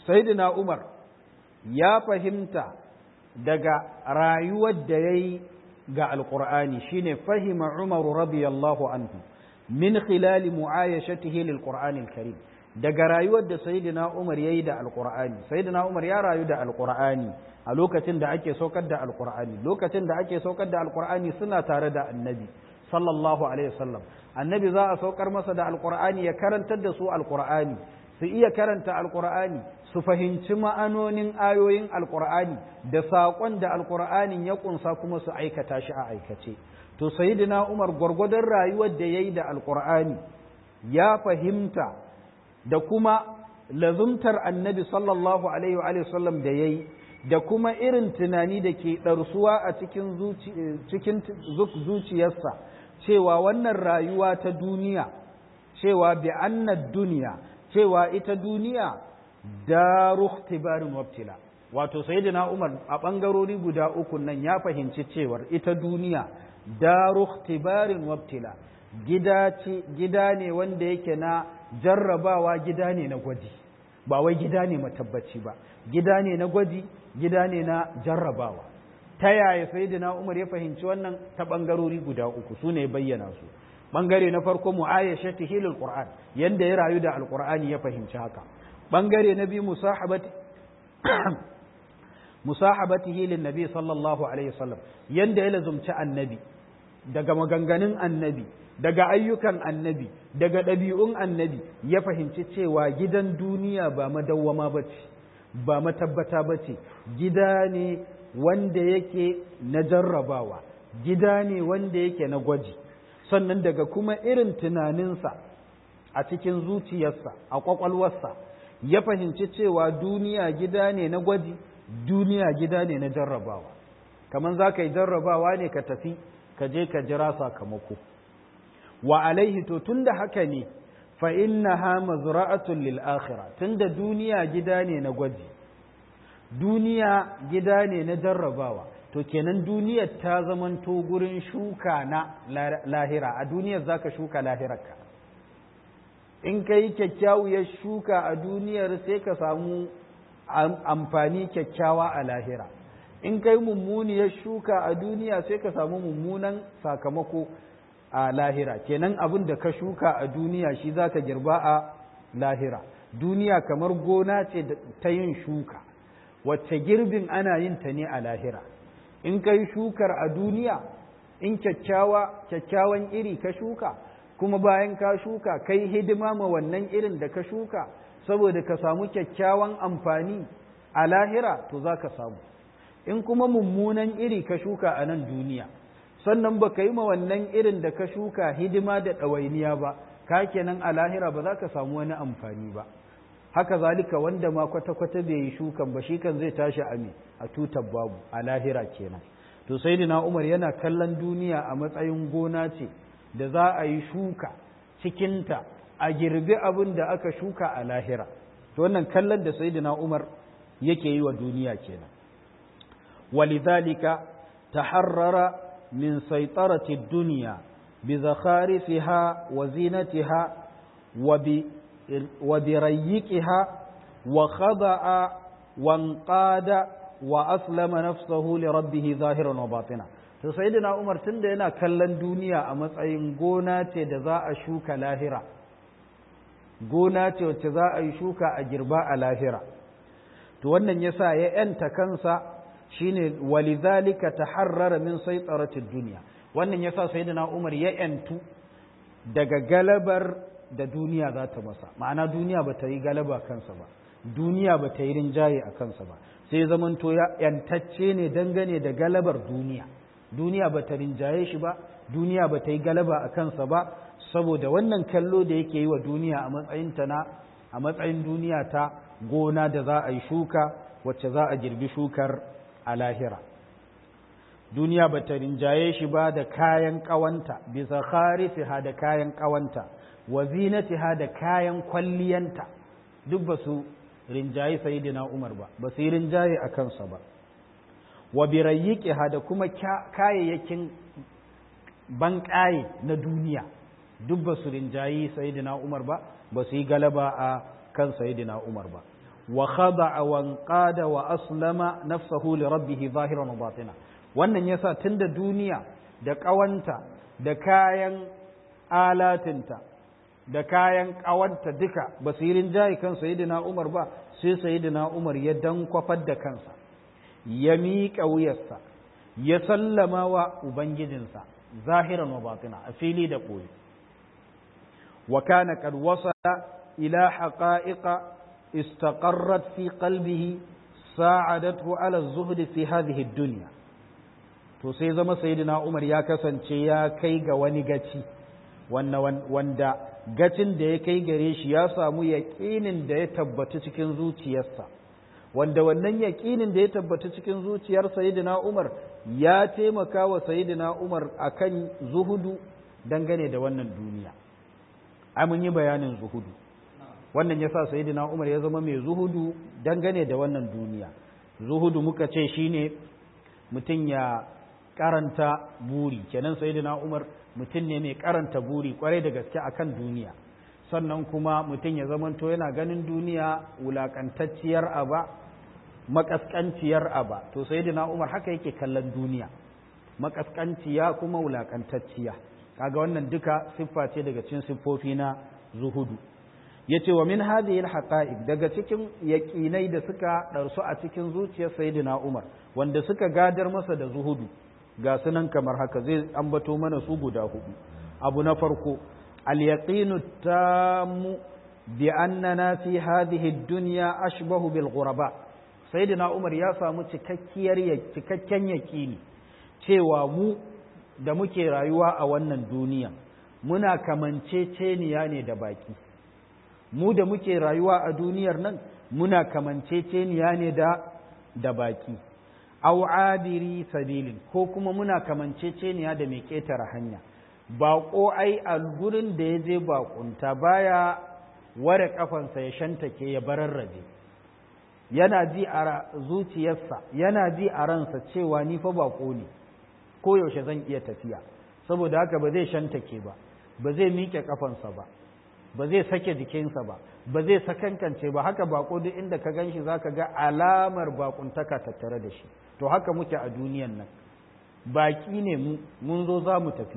sayyidina umar ya fahimta daga rayuwar da ya yi ga alƙur'ani shine fahima umaru radiyallahu anhu min khilali mu'ayashatihi lil qur'anil karim daga rayuwar da sayyidina umar yayi da alƙur'ani sayyidina umar ya rayu da alƙur'ani a lokacin da ake saukar da alƙur'ani lokacin da ake saukar da alƙur'ani suna tare da annabi sallallahu alaihi wasallam annabi za a saukar masa da alƙur'ani ya karantar da su alƙur'ani su iya karanta alƙur'ani su fahimci ma'anonin ayoyin alkur'ani da saƙon da alkur'anin ya ƙunsa kuma su aikata shi a aikace to sayyidina umar gwargwadon rayuwar da ya yi da alkur'ani ya fahimta da kuma lazumtar annabi sallallahu alaihi wa sallam da ya yi da kuma irin tunani da ke ɗarsuwa a cikin zuciyarsa cewa wannan rayuwa ta duniya cewa bi annad duniya cewa ita duniya daru ikhtibarin wabtila wato sayyidina Umar a bangarori guda uku nan ya fahimci cewar ita duniya daru ikhtibarin wabtila gida ce gida ne wanda yake na jarrabawa gida ne na gwaji ba wai gida ne matabbaci ba gida ne na gwaji gida ne na jarrabawa ta yaya sayyidina Umar ya fahimci wannan ta bangarori guda uku su ne bayyana su bangare na farko mu'ayyashatihi lil qur'an yanda ya rayu da alqur'ani ya fahimci haka bangare na biyu musahabatihi lin nabi sallallahu alaihi wasallam yanda ya lazumci annabi daga maganganun annabi daga ayyukan annabi daga ɗabi'un annabi ya fahimci cewa gidan duniya ba madawwama bace ba matabbata bace gida ne wanda yake na jarrabawa gida ne wanda yake na gwaji sannan daga kuma irin tunaninsa a cikin zuciyarsa a kwakwalwarsa ya fahimci cewa duniya gida ne na gwaji duniya gida ne na jarrabawa kamar za ka yi jarrabawa ne ka tafi ka je ka jira sakamako wa alaihi to tunda haka ne fa innaha mazra'atun lil akhirah tunda duniya gida ne na gwaji duniya gida ne na jarrabawa to kenan duniyar ta zamanto gurin shuka na lahira a duniyar zaka shuka lahirarka in ka yi kyakkyawar shuka a duniyar sai ka samu amfani kyakkyawa a lahira in ka yi mummuniyar shuka a duniya sai ka samu mummunan sakamako a lahira kenan abin da ka shuka a duniya shi za ka girba a lahira duniya kamar gona ce ta yin shuka wacce girbin ana yin ta ne a lahira in ka yi shukar a duniya in kyakkyawa kyakkyawan iri ka shuka kuma bayan ka shuka kai hidima ma wannan irin da ka shuka saboda ka samu kyakkyawan amfani a lahira to za ka samu in kuma mummunan iri ka shuka a nan duniya sannan ba ka yi ma wannan irin da ka shuka hidima da ɗawainiya ba ka kenan a lahira ba za ka samu wani amfani ba haka zalika wanda ma kwata-kwata bai yi shukan ba shi kan zai tashi a a tutar babu a lahira kenan to sai umar yana kallon duniya a matsayin gona ce da za a yi shuka cikinta a girbi abin da aka shuka a lahira to wannan kallon da sayyidina Umar yake yi wa duniya kenan walidhalika taharrara min saytarati dunya bi zakharifiha wa zinatiha wa bi wa bi rayyiqiha wa khada'a wa anqada wa aslama nafsahu li rabbih zahiran wa batina to sayyidina Umar tunda yana kallon duniya a matsayin gona ce da za a shuka lahira gona ce wacce za a yi shuka a girba a lahira to wannan yasa ya yanta kansa shine walidhalika taharrara min saytaratid dunya wannan yasa sayyidina Umar ya yantu daga galabar da duniya za ta masa ma'ana duniya ba ta yi galaba kansa ba duniya ba ta yi rinjaye a kansa ba sai zamanto ya yantacce ne dangane da galabar duniya duniya ba ta rinjaye shi ba duniya ba ta yi galaba a kansa ba saboda wannan kallo da yake yi wa duniya a matsayin ta na a matsayin duniya ta gona da za a yi shuka wacce za a girbi shukar a lahira duniya ba ta rinjaye shi ba da kayan ƙawanta bisa kharisiha da kayan ƙawanta wa zinatiha da kayan kwalliyanta duk ba su rinjaye sayidina umar ba ba su yi rinjaye a kansa ba wa birayyiqiha da kuma kayayyakin banƙaye na duniya duk ba su rinjayi sayidina umar ba ba su yi galaba a kan sayidina umar ba wa khada'a wa qada wa aslama nafsahu li rabbih zahiran wa batina wannan yasa tunda duniya da kawanta da kayan alatinta da kayan kawanta duka ba su yi rinjaye kan sayyidina Umar ba sai sayyidina Umar ya dankwafar da kansa ya miƙa wuyarsa ya sallama wa ubangijinsa zahiran wa batina a fili da ɓoye wa kana qad wasala ila haqa'iqa istaqarrat fi qalbihi sa'adathu ala az-zuhd fi hadhihi ad-dunya to sai zama sayyidina Umar ya kasance ya kai ga wani gaci wanda gacin da ya kai gare shi ya samu yaƙinin da ya tabbata cikin zuciyarsa wanda wannan yaƙinin da ya tabbata cikin zuciyar sayyidina Umar ya taimaka wa sayyidina Umar akan zuhudu dangane da wannan duniya ai mun yi bayanin zuhudu wannan yasa sayyidina Umar ya zama mai zuhudu dangane da wannan duniya zuhudu muka ce shine mutum ya karanta buri kenan sayyidina Umar mutum ne mai karanta buri kwarai da gaske akan duniya sannan kuma mutum ya zamanto yana ganin duniya wulakantacciyar aba makaskanciyar aba to sayyidina Umar haka yake kallon duniya makaskanciya kuma wulakantacciya kaga wannan duka siffa ce daga cikin siffofi na zuhudu yace wa min hadhihi alhaqa'iq daga cikin yaqinai da suka darsu a cikin zuciyar sayyidina Umar wanda suka gadar masa da zuhudu ga sunan kamar haka zai ambato mana su guda hudu abu na farko al-yaqinu tammu bi annana fi hadhihi ad-dunya ashbahu bil ghuraba sayyidina Umar ya samu cikakkiyar cikakken yaqini cewa mu da muke rayuwa a wannan duniya muna kamanceceniya ne da baki mu da muke rayuwa a duniyar nan muna kamanceceniya ne da da baki aw abiri sabilin ko kuma muna kamanceceniya da mai ƙetare hanya baƙo ai a gurin da ya je baƙunta baya ware kafansa ya shantake ya bararraje yana ji a zuciyarsa yana ji a ransa cewa ni fa baƙo ne ko yaushe zan iya tafiya saboda haka ba zai shantake ba ba zai miƙe kafansa ba ba zai sake jikinsa ba ba zai sakankance ba haka bako duk inda ka gan shi za ka ga alamar bakuntaka tattare da shi to haka muke a duniyan nan baki ne mun zo za mu tafi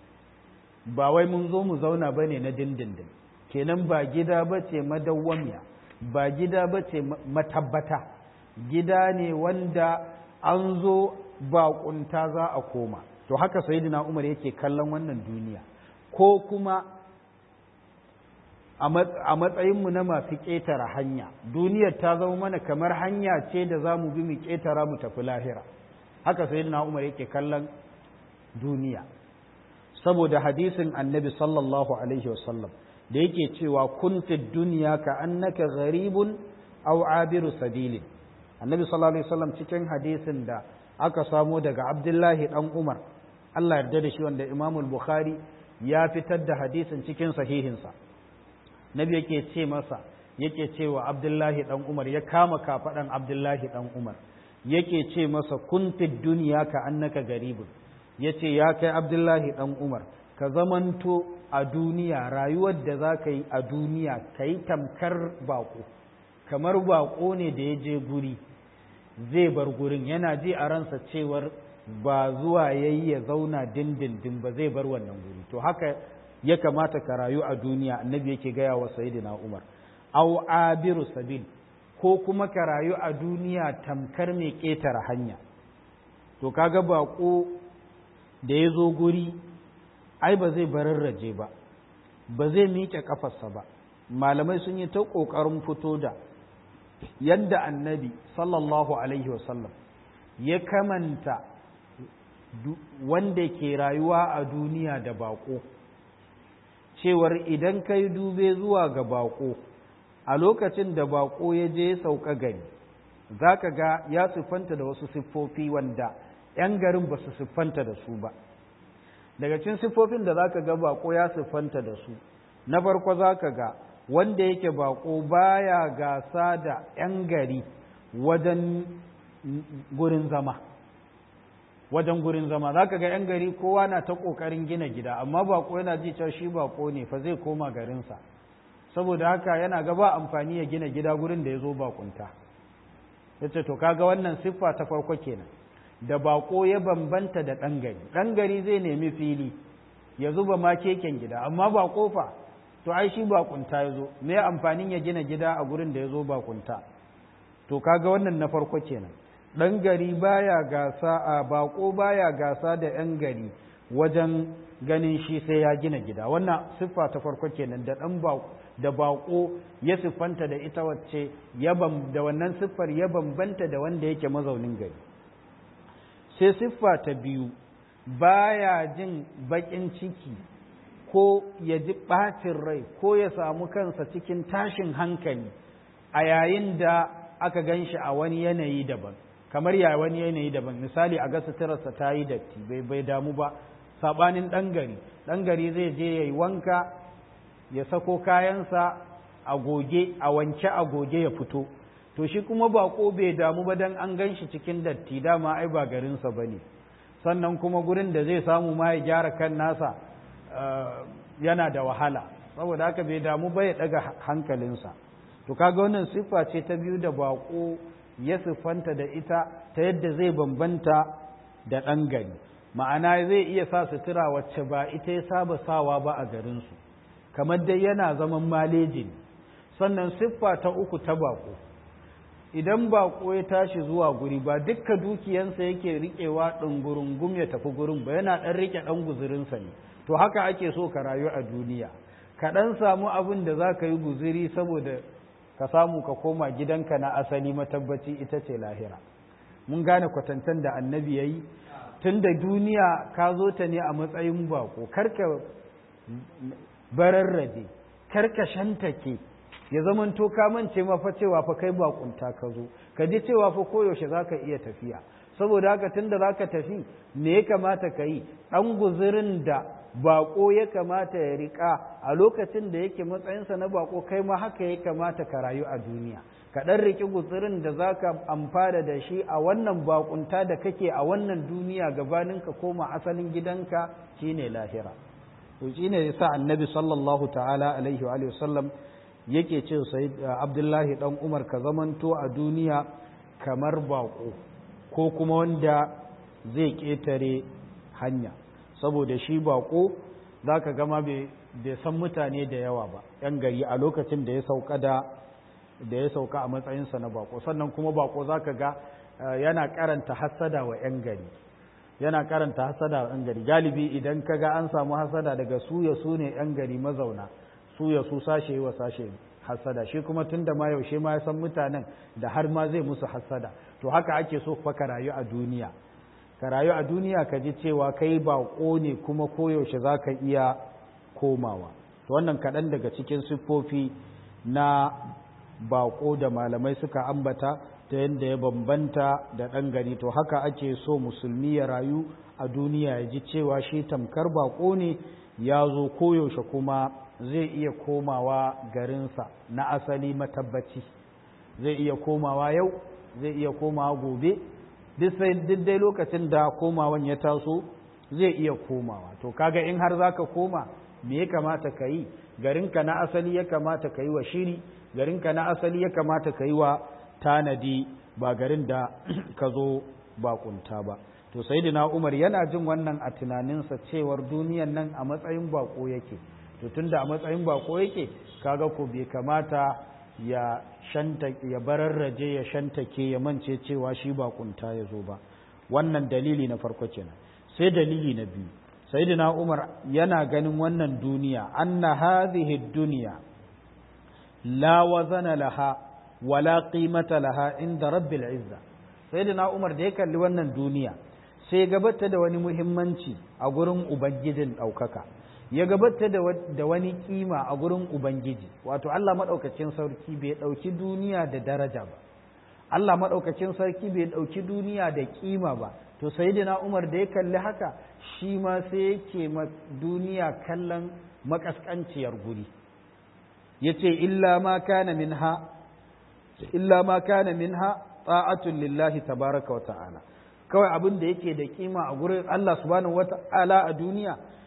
ba wai mun zo mu zauna ba ne na dindindin kenan ba gida ba ce madawwamiya ba gida ba ce matabbata gida ne wanda an zo bakunta za a koma to haka sayyidina umar yake kallon wannan duniya ko kuma a matsayinmu na masu ƙetare hanya duniyar ta zama mana kamar hanya ce da za mu bi mu ƙetara mu tafi lahira haka sai na umar yake kallon duniya saboda hadisin annabi sallallahu alaihi wasallam da yake cewa kunti duniya ka annaka gharibun aw abiru sabilin annabi sallallahu alaihi wasallam cikin hadisin da aka samo daga abdullahi dan umar Allah yarda da shi wanda imamul bukhari ya fitar da hadisin cikin sahihinsa nabi yake ce masa yake cewa abdullahi dan umar ya kama kafaɗan abdullahi dan umar yake ce masa kuntid duniya ka annaka garibun yace ya kai abdullahi dan umar ka zamanto a duniya rayuwar da za ka yi a duniya ka yi tamkar bako kamar bako ne da ya je guri zai bar gurin yana ji a ransa cewar ba zuwa yayi ya zauna dindindin ba zai bar wannan guri to haka ya kamata ka rayu a duniya annabi yake gaya wa sayyidina Umar aw abiru sabil ko kuma ka rayu a duniya tamkar mai ƙetare hanya to kaga bako da ya zo guri ai ba zai bararraje ba ba zai miƙe kafarsa ba malamai sun yi ta ƙoƙarin fito da yadda annabi sallallahu alaihi wasallam ya kamanta wanda ke rayuwa a duniya da bako cewar idan ka yi dube zuwa ga bako a lokacin da bako ya je sauka gari za ka ga ya siffanta da wasu siffofi wanda 'yan garin ba su siffanta da su ba daga cikin siffofin da za ka ga bako ya siffanta da su na farko za ka ga wanda yake bako baya gasa da 'yan gari wajen gurin zama wajen gurin zama za ka ga 'yan gari kowa na ta ƙoƙarin gina gida amma bako yana ji cewa shi bako ne fa zai koma garinsa saboda haka yana ga ba amfani ya gina gida gurin da ya zo bakunta ya ce to kaga wannan siffa ta farko kenan da bako ya bambanta da ɗan gari ɗan gari zai nemi fili ya zuba ma keken gida amma ba kofa to ai shi bakunta ya zo me amfanin ya gina gida a gurin da ya zo bakunta to kaga wannan na farko kenan ɗan gari baya gasa a bako baya gasa da ‘yan gari wajen ganin shi sai ya gina gida wannan siffa ta farko kenan da ɗan da bako ya siffanta da ita wacce da wannan siffar ya bambanta da wanda yake mazaunin gari sai siffa ta biyu baya jin baƙin ciki ko ya ji ɓacin rai ko ya samu kansa cikin tashin hankali a yayin da aka gan shi a wani yanayi daban kamar ya wani yanayi daban misali a ga suturarsa ta yi datti bai bai damu ba saɓanin ɗan gari ɗan gari zai je ya yi wanka ya sako kayansa a goge a wanke a goge ya fito to shi kuma bako bai damu ba dan an gan shi cikin datti dama ai ba garinsa ba ne sannan kuma gurin da zai samu ma ya gyara kan nasa yana da wahala saboda haka bai damu ba ya daga hankalinsa to kaga wannan siffa ce ta biyu da bako ya siffanta da ita ta yadda zai bambanta da ɗan gari ma'ana zai iya sa sutura wacce ba ita ya saba sawa ba a garinsu kamar dai yana zaman maleji sannan siffa ta uku ta bako idan bako ya tashi zuwa guri ba dukka dukiyansa yake riƙewa ɗungurungum ya tafi gurin ba yana ɗan riƙe ɗan guzurinsa ne to haka ake so ka rayu a duniya ka ɗan samu abin da za ka yi guziri saboda ka samu ka koma gidanka na asali matabbaci ita ce lahira mun gane kwatantan da annabi ya yi tun da duniya ka zo ta ne a matsayin bako karka bararrabe karka shantake ya zamanto ka mance ma fa cewa fa kai bakunta ka zo ka ji cewa fa koyaushe za ka iya tafiya saboda haka tun da za ka tafi me ya kamata ka yi ɗan guzirin da bako ya kamata ya riƙa a lokacin da yake matsayinsa na bako kai ma haka ya kamata ka rayu a duniya ka ɗan riƙi guzirin da za ka amfana da shi a wannan bakunta da kake a wannan duniya gabanin ka koma asalin gidanka shine lahira to shine yasa annabi sallallahu ta'ala alaihi wa sallam yake ce sai abdullahi dan umar ka zamanto a duniya kamar bako ko kuma wanda zai ƙetare hanya saboda shi bako za ka gama bai san mutane da yawa ba yan gari a lokacin da ya sauka da da ya sauka a matsayinsa na bako sannan kuma bako za ka ga yana karanta hassada wa yan gari yana karanta hassada wa yan gari galibi idan ka ga an samu hassada daga su ya su ne yan gari mazauna su ya su sashe wa sashe hassada shi kuma tun da ma yaushe ma ya san mutanen da har ma zai musu hassada to haka ake so fa ka rayu a duniya ka rayu a duniya ka ji cewa kai baƙo ne kuma koyaushe za ka iya komawa to wannan kaɗan daga cikin siffofi na baƙo da malamai suka ambata ta yadda ya bambanta da ɗan gari to haka ake so musulmi ya rayu a duniya ya ji cewa shi tamkar baƙo ne ya zo koyaushe kuma zai iya komawa garinsa na asali matabbaci zai iya komawa yau zai iya komawa gobe duk dai lokacin da komawan ya taso zai iya komawa to kaga in har zaka koma me ya kamata ka yi garinka na asali ya kamata ka yi wa shiri garinka na asali ya kamata ka yi wa tanadi ba garin da ka zo bakunta ba to sayyidina umar yana jin wannan a tunaninsa cewar duniyan nan a matsayin bako yake to tunda a matsayin bako yake kaga ko bai kamata ya shanta ya bararraje ya shantake ya mance cewa shi bakunta ya zo ba wannan dalili na farko kenan sai dalili na biyu sayyidina umar yana ganin wannan duniya anna hadhihi dunya la wazana laha wala qimata laha inda rabbil izza sayyidina umar da ya kalli wannan duniya sai gabata da wani muhimmanci a gurin ubangijin ɗaukaka ya gabata da wani kima a gurin ubangiji wato Allah maɗaukacin sarki bai ɗauki duniya da daraja ba Allah maɗaukacin sarki bai ɗauki duniya da kima ba to sayyidina Umar da ya kalli haka shi ma sai yake ma duniya kallon makaskanciyar guri yace illa ma kana minha illa ma kana minha ta'atun lillahi tabaraka wa ta'ala kawai abin da yake da kima a gurin Allah subhanahu wa ta'ala a duniya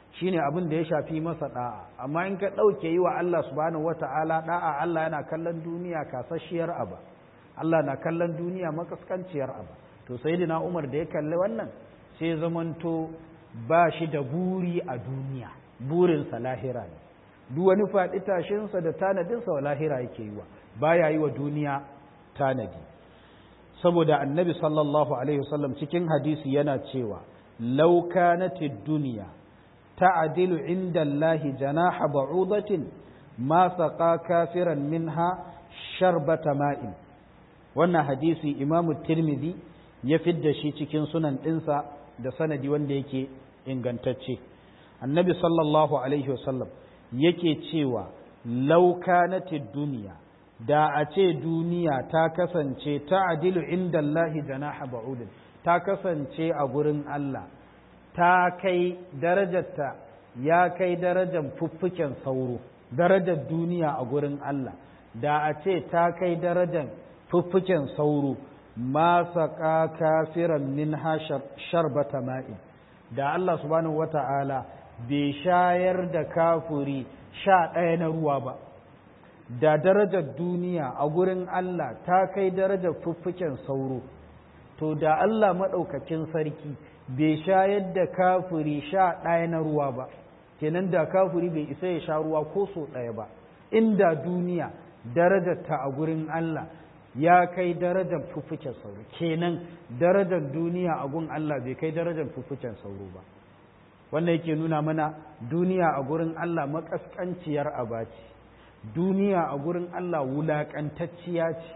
shine abin da ya shafi masa da'a amma in ka ɗauke yi wa Allah subhanahu wata'ala da'a Allah yana kallon duniya kasasshiyar aba Allah na kallon duniya makaskanciyar aba to sayyidina Umar da ya kalli wannan sai zamanto ba shi da buri a duniya burinsa lahira ne duk wani faɗi tashinsa da tanadinsa wa lahira yake yi wa baya yi wa duniya tanadi saboda annabi sallallahu alaihi wasallam cikin hadisi yana cewa law kanatid dunya ta'dilu inda Allah janaha ba'udatin ma saqa kafiran minha sharbata ma'in wannan hadisi imamu tirmidhi ya fidda shi cikin sunan ɗinsa da sanadi wanda yake ingantacce annabi sallallahu alaihi wasallam yake cewa laukanatid duniya da a ce duniya ta kasance ta adilu inda Allahi janaha ba'udin ta kasance a gurin Allah ta kai darajarta ya kai darajar fuffuken sauro darajar duniya a gurin Allah da a ce ta kai darajar fuffuken sauro ma saƙa kafiran min sharbata ma'in da Allah subhanahu wata'ala bai shayar da kafuri sha ɗaya na ruwa ba da darajar duniya a gurin Allah ta kai darajar fuffuken sauro to da Allah maɗaukakin sarki bai shayar da kafuri sha ɗaya na ruwa ba kenan da kafuri bai isa ya sha ruwa ko so ɗaya ba inda duniya darajarta a gurin Allah ya kai darajar fuffuken sauro kenan darajar duniya a gun Allah bai kai darajar fuffuken sauro ba wannan yake nuna mana duniya a gurin Allah makaskanciyar abaci duniya a gurin Allah wulaƙantacciya ce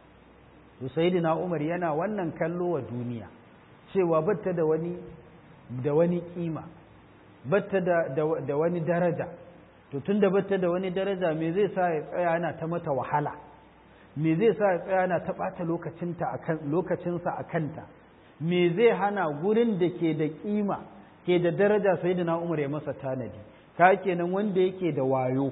Usaidina Umar yana wannan kallo wa duniya cewa batta da wani da wani kima batta da, da, wani daraja to tunda batta da wani daraja me zai sa ya tsaya yana ta mata wahala me zai sa ya tsaya yana ta ɓata lokacinsa a kanta me zai hana gurin da ke da kima ke da daraja sai da umar ya masa tanadi ka kenan wanda yake da wayo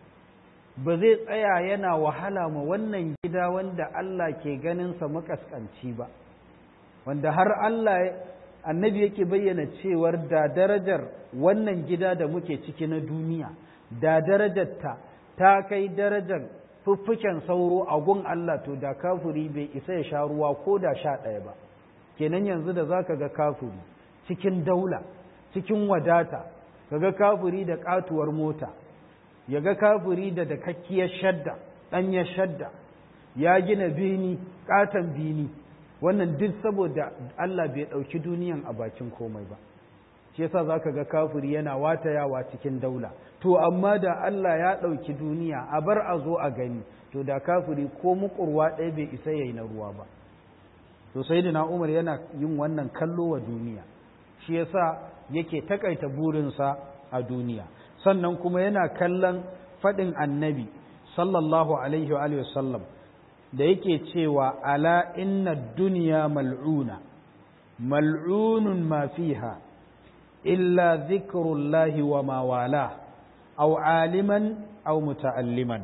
ba zai tsaya yana wahala ma wannan gida wanda Allah ke ganinsa makaskanci ba wanda har Allah annabi yake bayyana cewar da darajar wannan gida da muke ciki na duniya da darajarta ta kai darajar fuffuken sauro a gun Allah to da kafuri bai isa ya sha ruwa ko da sha ɗaya ba kenan yanzu da za ka ga kafuri cikin daula cikin wadata ka ga kafuri da katuwar mota ya ga kafuri da dakakkiyar shadda ɗanyar shadda ya gina bini ƙaton bini wannan duk saboda Allah bai ɗauki duniyan a bakin komai ba shi yasa za ka ga kafuri yana watayawa cikin daula to amma da Allah ya ɗauki duniya a bar a zo a gani to da kafuri ko mukurwa ɗaya bai isa yayi na ruwa ba to sai da Umar yana yin wannan kallo wa duniya shi yasa yake takaita burinsa a duniya sannan kuma yana kallon faɗin annabi sallallahu alaihi wa sallam da yake cewa ala inna duniya mal'una mal'unun ma fiha illa zikrullahi wa ma wala aw aliman aw muta'alliman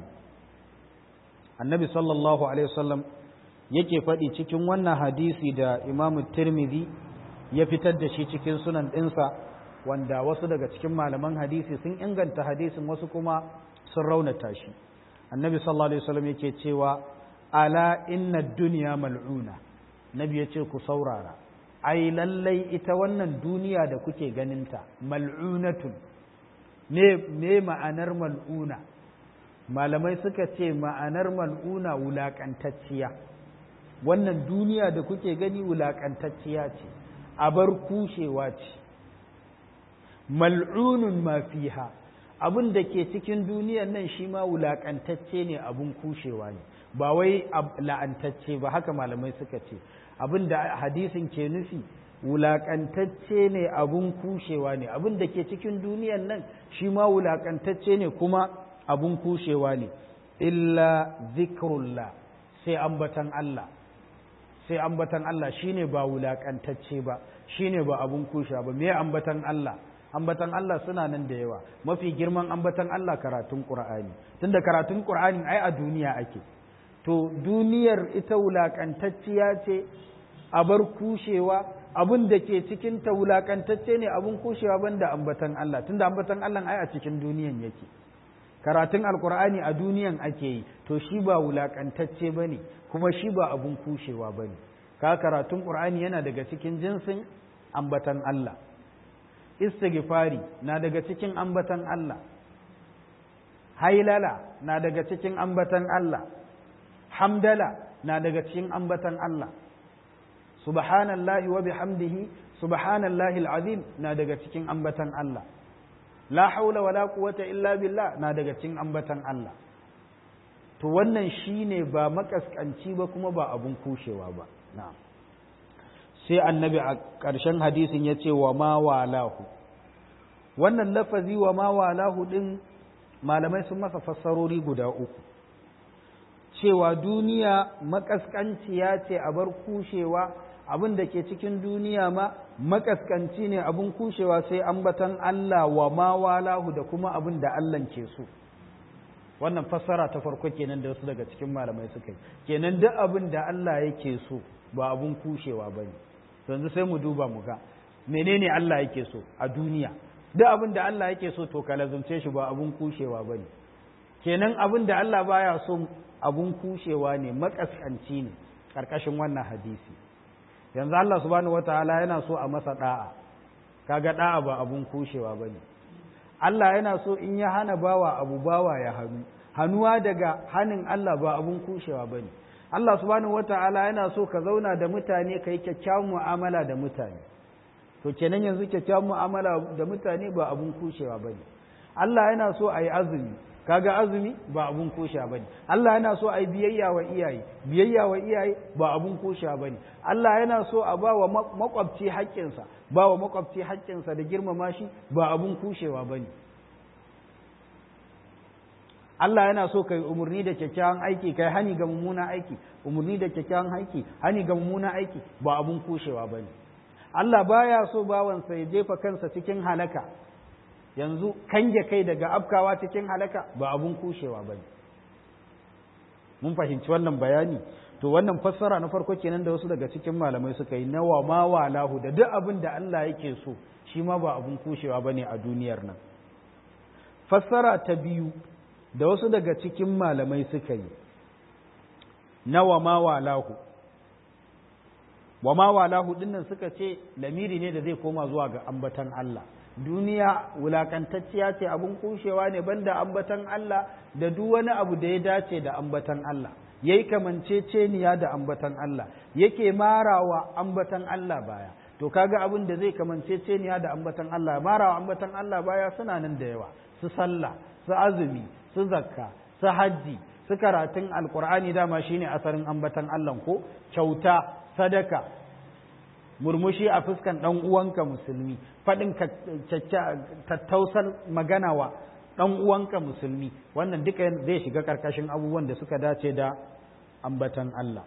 annabi sallallahu alaihi wasallam yake faɗi cikin wannan hadisi da imam tirmidhi ya fitar da shi cikin sunan ɗinsa wanda wasu daga cikin malaman hadisi sun inganta hadisin wasu kuma sun raunata shi annabi sallallahu alaihi wasallam yake cewa ala inna dunya mal'una nabi ya ce ku saurara ai lallai ita wannan duniya da kuke ganinta mal'unatun me me ma'anar mal'una malamai suka ce ma'anar mal'una wulaƙantacciya wannan duniya da kuke gani wulaƙantacciya ce a bar kushewa ce mal'unun ma fiha abin da ke cikin duniyan nan shi ma wulaƙantacce ne abin kushewa ne ba wai la'antacce ba haka malamai suka ce abin da hadisin ke nufi wulaƙantacce ne abin kushewa ne abin da ke cikin duniyan nan shi ma wulaƙantacce ne kuma abin kushewa ne illa zikrullah sai ambatan Allah sai ambatan Allah shine ba wulaƙantacce ba shine ba abin kushewa ba me ambatan Allah ambatan Allah suna nan da yawa mafi girman ambatan Allah karatun Qur'ani tunda karatun Qur'ani ai a duniya ake to duniyar ita wulakantacciya ce a bar kushewa abin da ke cikin ta wulakantacce ne abin kushewa banda ambatan Allah tunda ambatan Allah ai a cikin duniyan yake karatun alkur'ani a duniyan ake yi to shi ba wulakantacce bane kuma shi ba abin kushewa bane ka karatun qur'ani yana daga cikin jinsin ambatan Allah istighfari na daga cikin ambatan Allah hailala na daga cikin ambatan Allah hamdala na daga cikin ambatan Allah subhanallahi wa bihamdihi subhanallahi alazim na daga cikin ambatan Allah la haula wala quwwata illa billah na daga cikin ambatan Allah to wannan shine ba makaskanci ba kuma ba abun kushewa ba na'am sai annabi a ƙarshen hadisin ya ce wa ma walahu wannan lafazi wa ma walahu din malamai sun masa fassarori guda uku cewa duniya makaskanciya ce a bar kushewa abin da ke cikin duniya ma makaskanci ne abin kushewa sai ambatan Allah wa ma walahu da kuma abin da Allah ke so wannan fassara ta farko kenan da wasu daga cikin malamai suka yi kenan duk abin da Allah yake so ba abin kushewa ba ne yanzu sai mu duba mu ga menene Allah yake so a duniya duk abin da Allah yake so to ka lazumce shi ba abin kushewa ba ne kenan abin da Allah baya so abin kushewa ne makaskanci ne karkashin wannan hadisi yanzu Allah subhanahu wataala yana so a masa da'a kaga da'a ba abun kushewa bane Allah yana so in ya hana bawa abu bawa ya hannu hannuwa daga hanin Allah ba abun kushewa bane Allah subhanahu wataala yana so ka zauna da mutane kai kyakkyawan mu'amala da mutane to kenan yanzu kyakkyawan mu'amala da mutane ba abun kushewa bane Allah yana so a yi azumi kaga azumi ba abun kusha bane Allah yana so ai biyayya wa iyaye biyayya wa iyaye ba abun kusha bane Allah yana so a ba wa makwabci haƙƙinsa ba wa makwabci haƙƙinsa da girmama shi ba abun kushewa bane Allah yana so kai umurni da kyakkyawan aiki kai hani ga mummunan aiki umurni da kyakkyawan aiki hani ga mummunan aiki ba abun kushewa bane Allah baya so bawansa ya jefa kansa cikin halaka yanzu kange kai daga afkawa cikin halaka ba abun kushewa ba mun fahimci wannan bayani to wannan fassara na farko kenan da wasu daga cikin malamai suka yi nawa ma walahu da duk abin da Allah yake so shi ma ba abun kushewa ba ne a duniyar nan fassara ta biyu da wasu daga cikin malamai suka yi nawa ma walahu wa ma walahu dinnan suka ce lamiri ne da zai koma zuwa ga ambatan Allah duniya wulakantacciya ce abun kushewa ne banda ambatan Allah da duk wani abu da ya dace da ambatan Allah yayi kamanceceniya da ambatan Allah yake marawa ambatan Allah baya to kaga abin da zai kamanceceniya da ambatan Allah marawa ambatan Allah baya suna nan da yawa su sallah su azumi su zakka su hajji su karatun alqur'ani dama shine asarin ambatan Allah ko kyauta sadaka murmushi a fuskan ɗan uwanka musulmi faɗin tattausar magana wa ɗan uwanka musulmi wannan duka zai shiga ƙarƙashin abubuwan da suka dace da ambatan Allah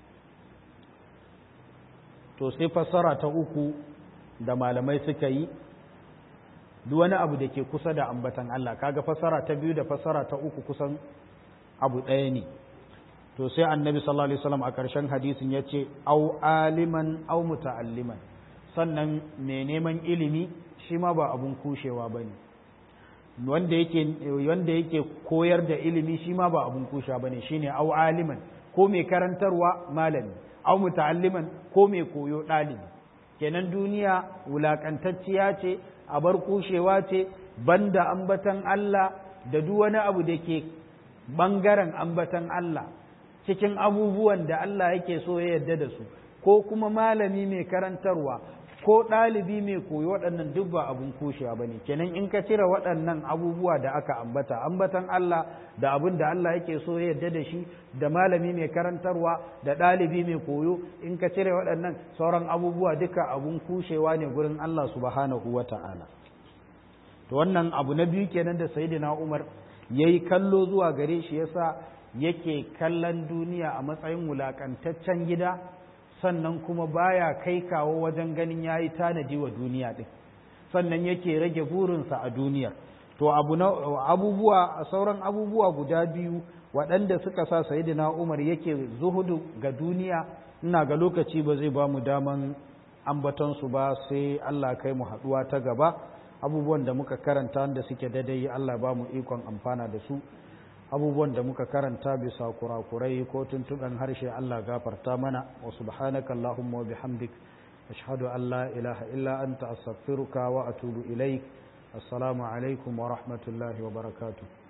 to sai fassara ta uku da malamai suka yi duk wani abu da ke kusa da ambatan Allah kaga fassara ta biyu da fassara ta uku kusan abu ɗaya ne to sai annabi sallallahu alaihi wasallam a ƙarshen hadisin ya ce au aliman au muta'alliman sannan mai neman ilimi shi ma ba abun kushewa ba ne wanda yake wanda yake koyar da ilimi shi ma ba abun kushewa ba ne shine au aliman ko mai karantarwa malami au muta'alliman ko mai koyo ɗalibi kenan duniya wulakantacciya ce a bar kushewa ce banda ambatan Allah da duk wani abu da ke bangaren ambatan Allah cikin abubuwan da Allah yake so ya yarda da su ko kuma malami mai karantarwa ko ɗalibi mai koyo waɗannan duk ba abun kushewa ba ne kenan in ka cire waɗannan abubuwa da aka ambata ambatan Allah da abin da Allah yake so ya yarda da shi da malami mai karantarwa da ɗalibi mai koyo in ka cire waɗannan sauran abubuwa duka abun kushewa ne gurin Allah subhanahu wa ta'ala to wannan abu na biyu kenan da sayyidina Umar yayi kallo zuwa gare shi yasa yake kallon duniya a matsayin wulakantaccen gida sannan kuma baya kai kawo wajen ganin ya yi tanadi wa duniya ɗin sannan yake rage burinsa a duniyar to abu na abubuwa sauran abubuwa guda biyu waɗanda suka sa sayidina umar yake zuhudu ga duniya ina ga lokaci ba zai ba mu daman ambatonsu ba sai Allah kai mu haɗuwa ta gaba abubuwan da muka karanta da suke daidai Allah ba mu ikon amfana da su abubuwan da muka karanta bisa kurakurai ko tuntuɓen harshe Allah gafarta mana wa subhanaka Allahumma wa bihamdik ashhadu an la ilaha illa anta astaghfiruka wa atubu ilaik assalamu alaikum wa rahmatullahi wa barakatuh